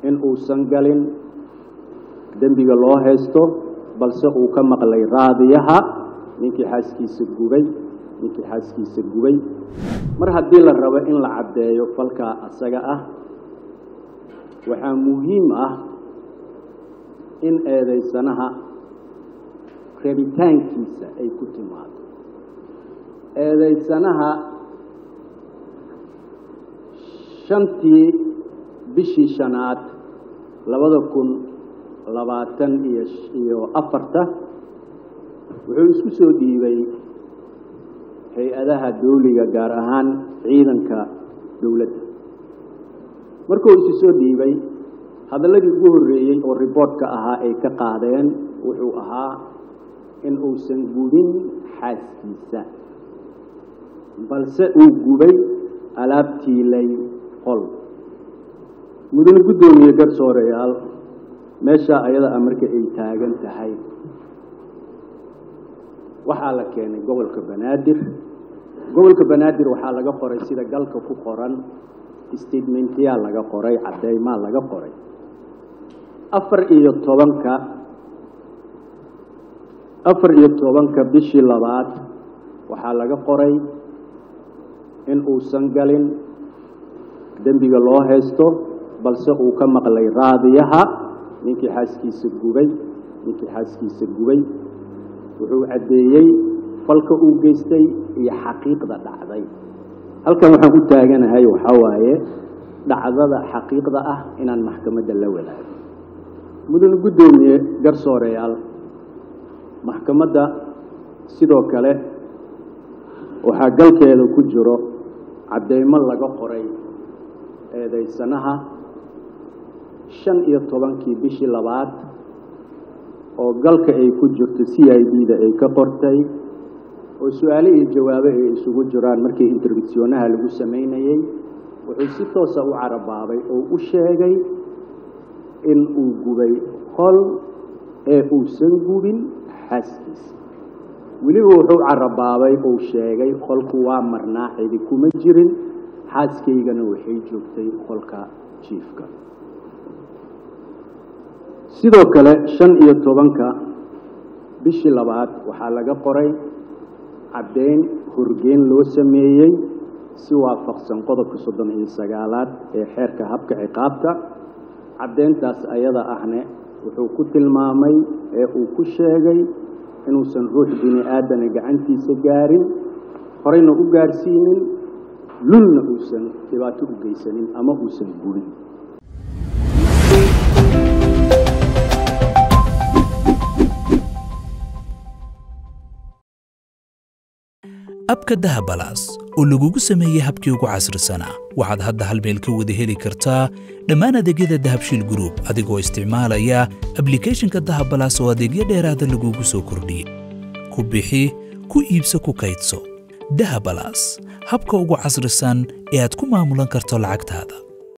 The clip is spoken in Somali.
in uusan galin dembiga loo haysto balse uu ka maqlay raadiyaha ninkii xaaskiisa gubay ninkii xaaskiisa gubay mar haddii la rabo in la caddeeyo falkaa asaga ah waxaa muhiim ah in eedaysanaha rabitaankiisa ay ku timaado eedaysanaha shantii bishii shanaad labada kun labaatan iyo iyo afarta wuxuu isku soo dhiibay hay-adaha dawliga gaar ahaan ciidanka dowladda markuu isu soo dhiibay hadalladii ugu horreeyey oo riboortka ahaa ay ka qaadeen wuxuu ahaa in uusan gubin xaaskiisa balse uu gubay alaabtiilay qol mudane guddoomiye garsooreyaal meeshaa ayada a marka ay taagan tahay waxaa la keenay gobolka banaadir gobolka banaadir waxaa laga qoray sida galka ku qoran statementyaa laga qoray caddeymaa laga qoray afar iyo tobanka afar iyo tobanka bishii labaad waxaa laga qoray in uusan galin dembiga loo haysto balse uu ka maqlay raadiyaha ninkii xaaskiisa gubay ninkii xaaskiisa gubay wuxuu caddeeyey falka uu geystay iyo xaqiiqda dhacday halkan waxaan u taaganahay waxaa waaye dhacdada xaqiiqda ah inaan maxkamadda la wadaago mudane guddoomiye garsooreyaal maxkamadda sidoo kale waxaa galkeeda ku jiro caddeymo laga qoray eedaysanaha shan iyo tobankii bishii labaad oo galka ay ku jirto c i d da ay ka qortay oo su-aale iyo jawaabo ay isugu jiraan markii interfisyonaha lagu samaynayey wuxuu si toosa u carabaabay oo u sheegay in uu gubay qol ee uusan gubin xaaskiisa weliba wuxuu carabaabay uu sheegay qolku waa marnaa cidi kuma jirin xaaskaygana waxay joogtay qolka jiifka sidoo kale shan iyo tobanka bishii labaad waxaa laga qoray caddeyn horgeyn loo sameeyey si waafaqsan qodobka soddon iyo sagaalaad ee xeerka habka ciqaabta caddeyntaas ayada ahne wuxuu ku tilmaamay ee uu ku sheegay inuusan ruux bini aadana gacantiisa gaarin horeyna u gaarsiinin lulna uusan dhibaato u geysanin ama uusan gubin abka dahabalaas oo lagugu sameeyey habkii ugu casrisanaa waxaad hadda hal meel ka wada heli kartaa dhammaan adeegyada dahabshiil gruub adigoo isticmaalaya ablikhethonka dahabalaas oo adeegyo dheeraada lagugu soo kordhiyey ku bixi ku iibso ku kaydso dahabalaas habka ugu casrisan ee aad ku maamulan karto lacagtaada